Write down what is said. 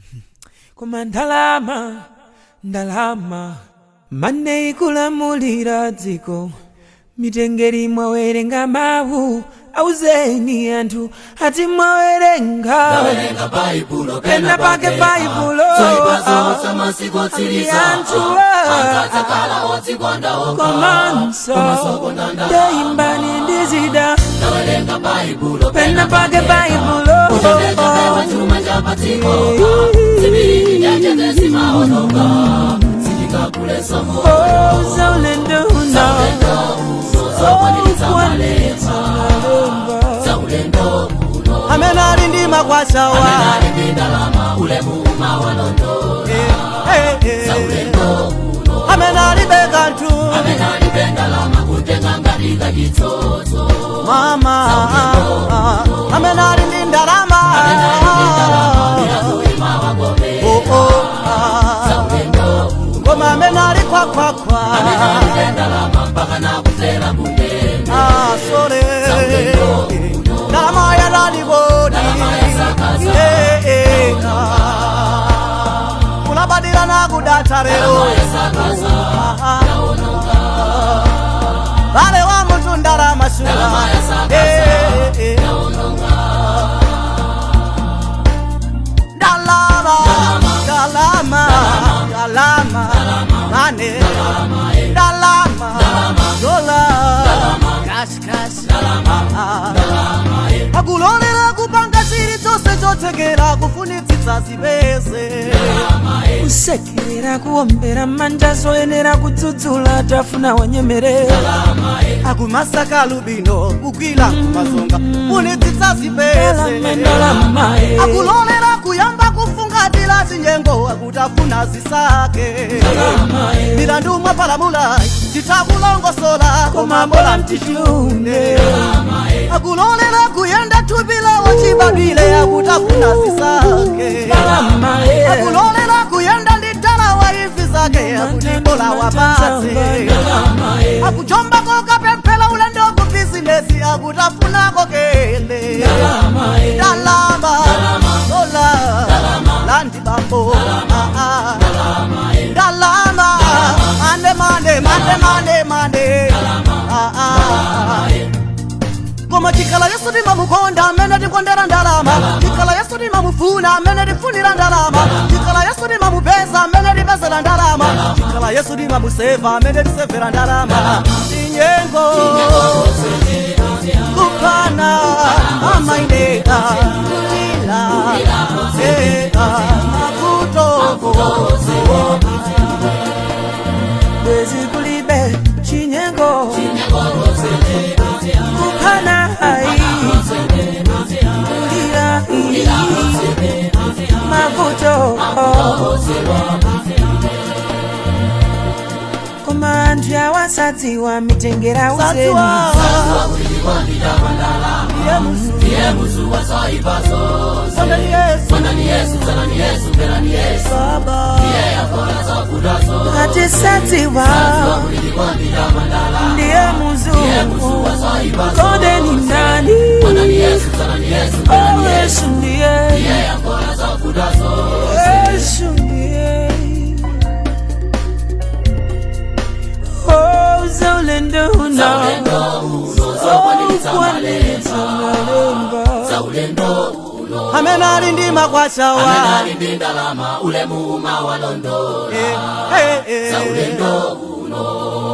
koma ndalama ndalama mane ikulamulira dziko mitengeri mwawerenga mawu auzeni anthu ati mwawerenga Tawerenga baibulo pena pake baibulo Zoipazo masiku otsiriza anthu Akadzakhala odzikonda okha komanso ndeimbani ndizida Tawerenga baibulo pena pake baibulo Kuchengeteka chuma cha patsiko Zibiri nyanja zesimaononga Zichikakule somo Oh, zaulenduna Zokwaniritsa malemba Zaulendo uno amene ali ndi makwashawa Nali ndindalama ulemu mawalondola Zaulendo uno amene alibe kanthu Nali ndindalama kutenga ngati kachitsotso mama amene ali ndi ndalama Oh, oh, ah. koma amene ali khwakhwakhwa Ah, sole ndalama yadalikodi kulabadira nakudatha lero vale wa munthu ndalama sula ndalama ndalama ndalama mane ndalama dola kashikashi akulolera kupanga chiri chonse chothekera kufunitsitsa zipeze kusekerera kuombera manja zoyenera kudzudzula tafuna wanyemerera akumasaka lubino kugwira kumazonga funitsitsa zipeze ndalama eh. akulolera kuyamba kufungatira zinyengo akutafuna zisake milandu mwapalamula titakulongosola koma mbola mtitune akulolera kuyenda thupilawo chibadwile akutafuna zisake ndalama eh. akulolera kuyenda ndi dalawa ivi zake akutibola wapatse ndalama eh. akujombako kapemphera ulendo ku bizinesi akutafunako kele ndalama eh. ndalama dola landi bambo Ah, ah. ndalama mande mande mande mande mande Ah, ah. koma chikhala yesu timamukonda amene tikondera ndalama chikhala yesu timamufuna amene tifunira ndalama chikhala yesu timamupeza amene tipezera ndalama chikhala yesu timamuseva amene tisevera ndalama tinyengo kupana amaineka kulila ea makuto bwezi kulibe chinyengo kuphana hai kulira iyi mavuto koma anthu awasadziwa mitengera uzeni sadziwa iye musu Sondani Yesu Baba atisadziwa ndiye muzungu konde ni nani Oh, yesu ndiye yesu ndiye Oh, zaulenduna Zokwaniritsa kwanitsa malemba Zaulendo uno amene ali ndi makwashawa Nali ndindalama ulemu mawalondola Eh, eh, eh. Zaulendo uno